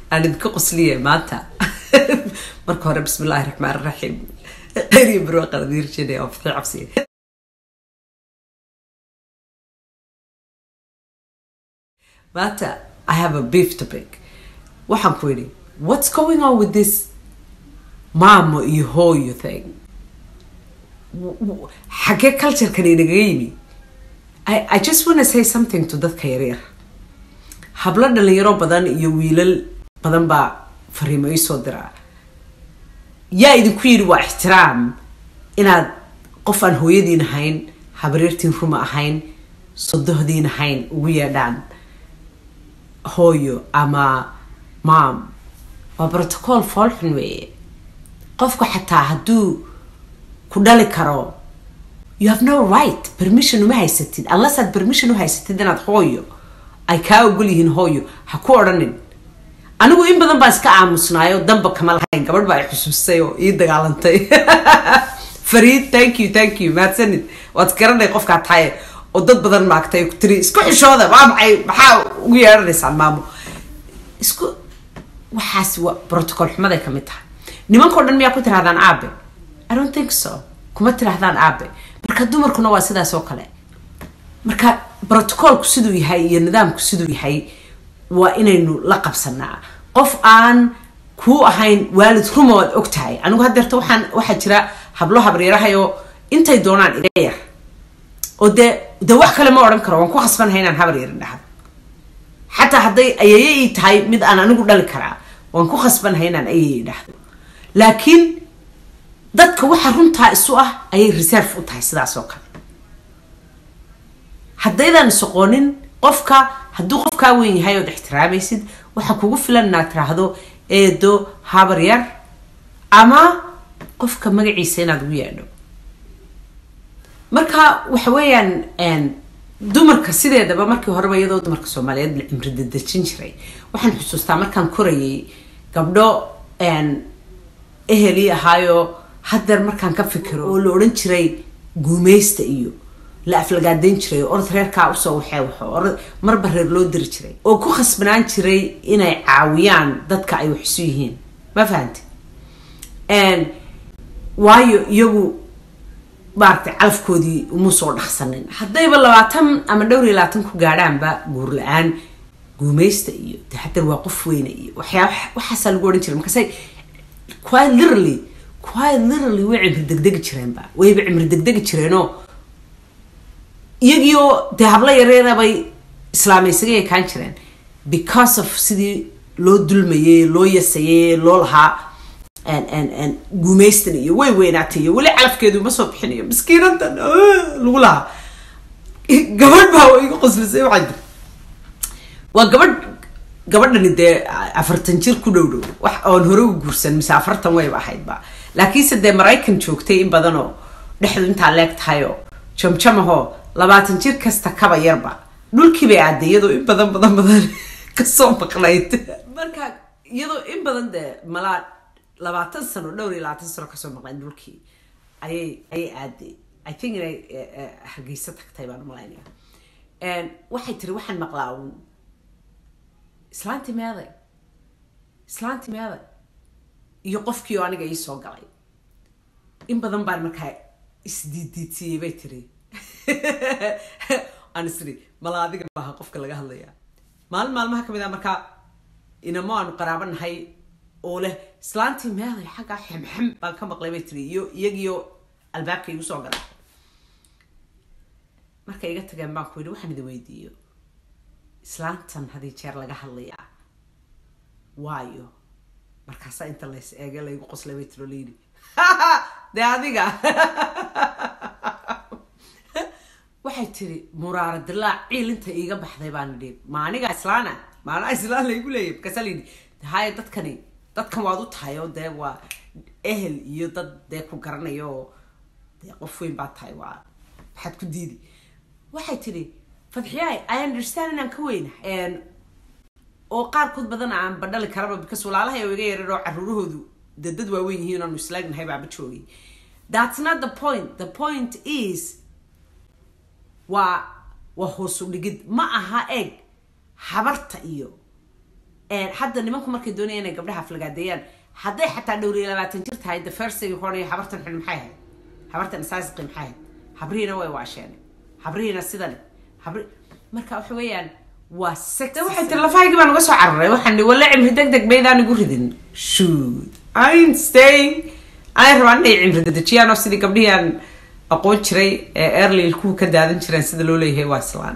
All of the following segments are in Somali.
aan idinka qosliya maanta marka hore bismi illaahi raxmaan raxiim khayr iyo barwaaqan idiin rajeynaya oo fixi cabsiya maanta i have a beef to pick waxaan ku yidhi what's going on with this maamo iyo hooyo thing xagee culturekan inagaga yimi I, I just want to say something to dadka yaryar hablo dhalinyaro badan iyo wiilal badan baa fariimo ii soo diraa yaa idinku yidhi waa ixtiraam inaad qof aan hooyadiin ahayn habareertiin ruma ahayn sodohdiin ahayn ugu yeedhaan hooyo ama maam waa protocol foolxun weeye qofku xataa hadduu ku dhali karo you have no right permission uma haysatid unless aad permission u haysatid inaad hooyo ay kaa ogol yihiin hooyo ha ku odhanin anigu in badan baa iska aamusnaayo damba kama lahayn gabadh baa i xusuustay oo ii dagaalantay fariid thank you thank you mahadsanid waad garanay qofkaa tahay oo dad badan maagtay ku tiri isku xishooda waa maxay maxaa ugu yeedhanaysaan maamo isku waxaas waa protocol xumaday kamid tahay nimankao dhan miyaa ku tirahdaan aabe i don't think so kuma tirahdaan aabe marka dumarkuna waa sidaas oo kale marka protocolku siduu yahay iyo nidaamku siduu yahay waa inaynu la qabsanaa qof aan kuu ahayn waalid ruma waad og tahay anigu hadeerta waxaan waxaa jira hablo habaryarahayoo intay doonaan iga yar oo dee dee wax kale ma odhan karo waan ku khasbanahay inaan habar yarin dhahdo xataa hadday ayeye ii tahay mid aan anigu dhali karaa waan ku khasbanahay inaan ayeye dhahdo laakiin dadka waxa runtaa isu ah ayay reserve u tahay sidaas oo kale haddaydan isoqoonin qofka hadduu qofkaa weyn yahay ood ixtiraamaysid waxaa kugu filan inaad tiraahdo eedo habar yar ama qofka magaciisa inaad ugu yeedho marka waxa weeyaan dumarka sideedaba markii horeba iyadoo dumarka soomaaliyeed la cimri dadejin jiray waxaan xusuustaa markaan korayay gabdho ehelii ahaayo hadeer markaan ka fikiro oo la odhan jiray guumeysta iyo la aflagaadeyn jiray orod reerkaa usoo waxee waxo orod marba reer loo diri jiray oo ku khasbanaan jiray inay caawiyaan dadka ay wax isu yihiin ma fahanti waayo iyagu maaragtay calafkoodii uma soo dhaqsanin haddayba labaatan ama dhowr iyo labaatan ku gaadhaanba guur la-aan guumeysta iyo de hadeer waa qof weyne iyo waxyaa waxaasaa lagu odhan jiray markaasay quite literally quite literally way cimri degdegi jireenba wayba cimri degdegi jireenoo iyagiioo dee hablo yareera bay islaamaysaga ekaan jireen because of sidii loo dulmayey loo yasayey loo lahaa guumeystan iyo way weynaatay iyo weli calafkeedu ma soo bixinayo miskiinantan lagu lahaa gabadh baa iga qoslisay waxaa jir waa gabadh gabadhani dee afartan jir ku dhow dhow wax oon hore u guursan mise afartan wayba ahaydba laakiinse dee maraykan joogtay in badanoo dhexdu intaa leeg tahayoo jamjamahoo labaatan jir kasta kaba yarba dhulkii bay aaday iyadoo in badan badan badan kasoo maqnayd marka iyadoo in badan dee malaa labaatan sano dhowr iyo labaatan sano kasoo maqnayd dhulkii ayay ayay aaday i think inay hargeysa tagtay baan umalaynaya waxay tiri waxaan maqlaa uun islaanti meeday islaanti meeday iyo qofkii oo aniga ii soo galay in badan baan markaa isdiiddiidsiiyey bay tiri aan isri mala adiga maaha qofka laga hadlaya maalin maalmaha kamid ah markaa inamo aanu qaraabo nahay oo leh islaantii meeday xaggaa xemxem baan ka maqlay bay tiri iyo iyagiyo albaabka igu soo galay markay iga tageen baan ku yidhi waxaan idin weydiiyo islaantan hadii jeer laga hadlayaa waayo markaasaa inta lays eege laygu qoslay bay tiro layidhi dee adiga waxay tiri muraara dilaac ciil inta iiga baxday baan idhi ma aniga islaana maanaa islaan laygu leeyahy markaasaa layidhi haya dadkani dadkan waad u tahay oo dee waa ehel iyo dad dee ku garanayo oo dee qof weyn baa tahay waa maxaad ku diidi waxay tidhi fadxiyaay i understand inaan ka weyna oo qaarkood badan aan badhali karaba because walaalahay oo iga yarar oo caruurahoodu dee dad waaweyn yihiin aanu islaagnahay baaba joogay that's not the point the point is waa waa hoosu dhigid ma aha eeg habarta iyo hadda nimanku markay doonayaan inay gabdhaha aflagaadeeyaan hadday xataa dhowr iyo labaatan jir tahay the first thing horaya habartan xun maxay ahayd habartan saasiqi maxay ahayd habrihiina way waasheen habrihiina sidane habri marka waxa weeyaan waa sex waxay tiri lafahaygii baan uga soo cararay waxaan dhi walla cimri deg deg baydaan igu ridin shoot I'm staying ay rabaan inay cimri dedejiyaan oo sidii gabdhihii aan aqoon jiray ee early kuwa ka daadan jireen sida loo leeyahay waa islaan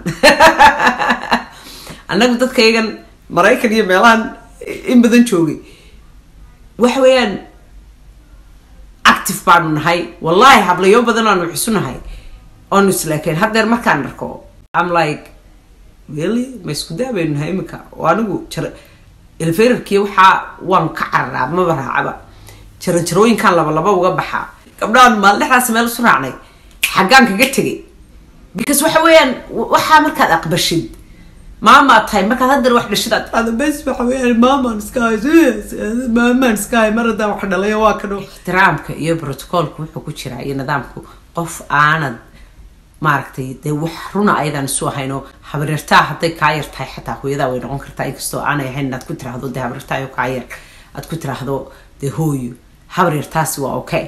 annagu dadka iyagan maraykan iyo meelahan in badan joogay waxa weeyaan active baanu nahay wallahi hablayo badan aanu xusu nahay oonu islaakeen haddeer markaan arko am like really ma isku daabaynu nahay iminka oo anigu jar eleferarkii waxaa waan ka cararaa maba raacaba jaranjarooyinkaan laba laba uga baxaa gabdhahan maaldhexdaas meel isu raacnay xaggaan kaga tegay because waxa weeyaan waxaa markaad aqbashid maamaa tahay markaad haddar wax dhashid aad dhahdo bes waxa weeyaan maamaan iska maamaan iska mar haddaan wax dhalayo waa ka dhow ixtiraamka iyo protocolka wuxuu ku jiraa iyo nidaamku qof aanad maaragtay dee wax runa ayadaan isu ahayno habaryartaa hadday kaa yar tahay xataa hooyadaa way noqon kartaa inkastoo aanay ahayn inaad ku tiraahdo dee habaryartaayo kaa yar aad ku tiraahdo dee hooyo habaryartaasi waa okay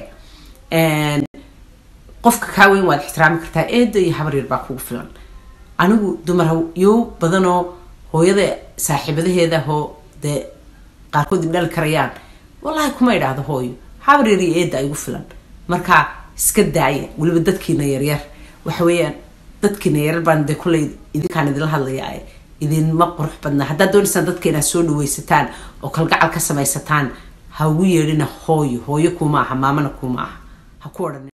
qofka kaa weyn waad ixtiraami kartaa eeda iyo habaryar baa kugu filan anigu dumar yo badanoo hooyada saaxiibadaheeda hoo dee qaarkood ibdhali karayaan wallahi kuma idhaahdo hooyo habaryar iyo eeda igu filan marka iska daaya weliba dadkiina yaryar waxa weeyaan dadkiina yaryar baan dee kulley idinkaan idinla hadlaya idinma qurux badna haddaad doonaysaan dadka inaad soo dhawaysataan oo kalgacal ka samaysataan ha ugu yeedhina hooyo hooyo kuma aha maamana kuma aha ha ku odhan